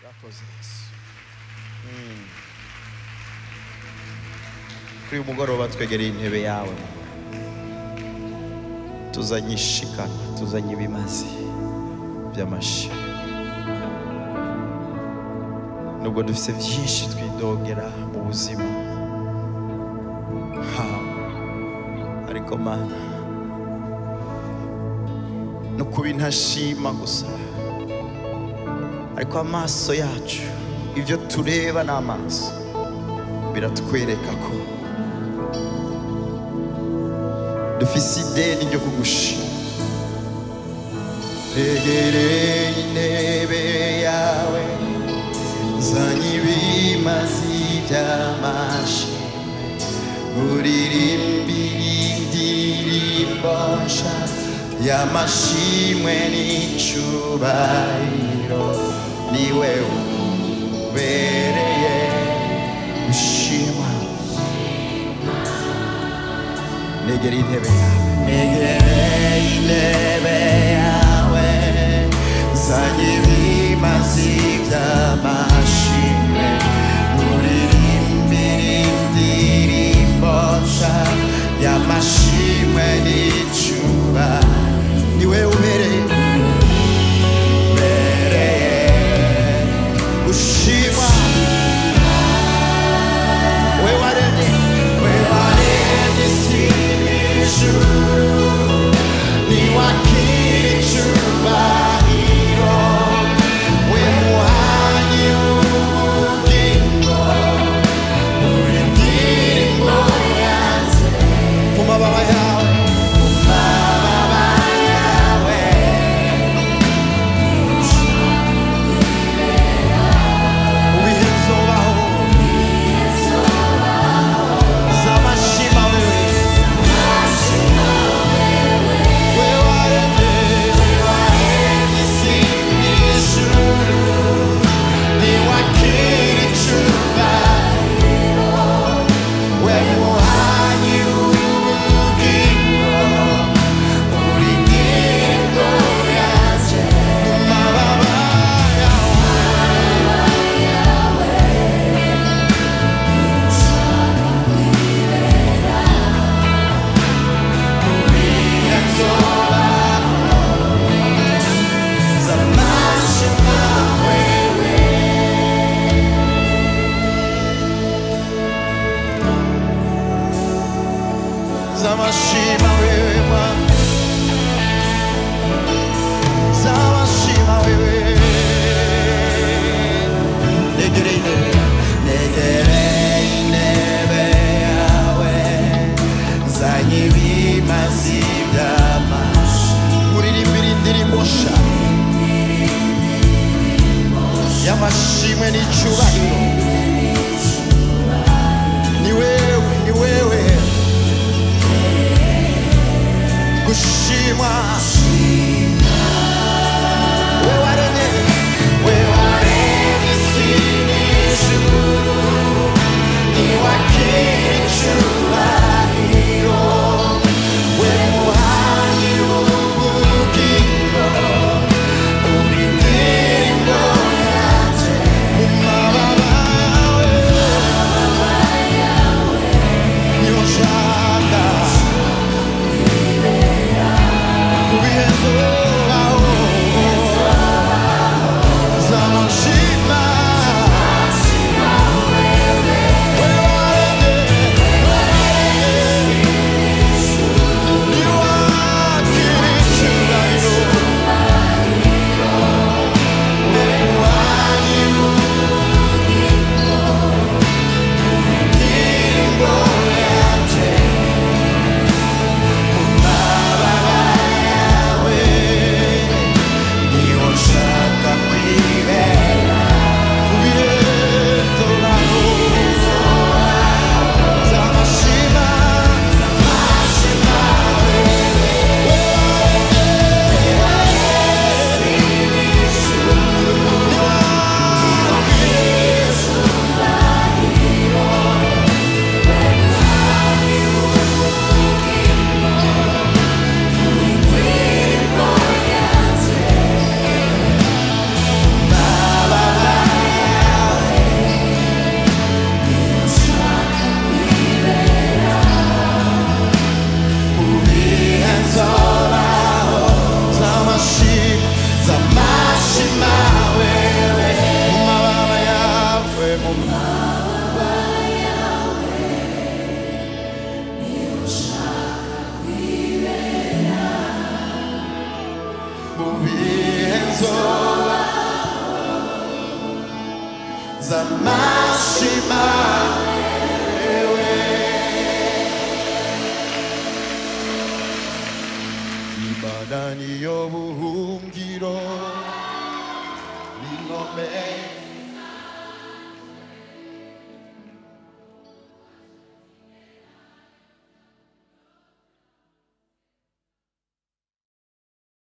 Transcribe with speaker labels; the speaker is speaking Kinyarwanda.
Speaker 1: Yakoze Yesu. Mm. kuri uyu mugoroba twegereye intebe yawe tuzanye ishikana tuzanye ibimazi by'amashi nubwo dufite byinshi twidogera mu buzima ha ariko mana no kuba intashima gusa ariko amaso yacu ibyo tureba ni amaso biratwereka ko dufise ideni ryo kugushima regereye intebe yawe zanye ibimazi by'amashi uririmbe indirimbo nshya y'amashimwe n'icyubahiro niwe ubereye gushima negera intebe yawe negere intebe yawe zanye ibimazi by'amashimwe uririmbire indirimbo nshya y'amashimwe n'icyuba niwe ubereye ubereye gushimwa we waremye we waremye isi n'ijuru niwakira icyubahiro we muhanyi w'ubugingo buri ndirimbo yanze mu mababa yawe mu mababa yawe ibihe bizobaho zamashima wewe We waremye, we waremye isi n'ijuru, niwakira icyubahiro, we muhanyi w'ubugingo, uri indirimbo yanjye, mu mababa yawe. Zamashima wewe Bwana, zamashima wewe, negere intebe, negere intebe yawe, zanye ibimazi by'amashi, uririmbire indirimbo nshya y'amashimwe n'icyubahiro, ni wewe, ni wewe gushimwa We waremye, we waremye isi n'ijuru, niwakira icyubahiro, we muhanyi w'ubugingo, uri indirimbo yanjye mu mababa izuba z'amashima yewe imana niyo buhungiro ni ngome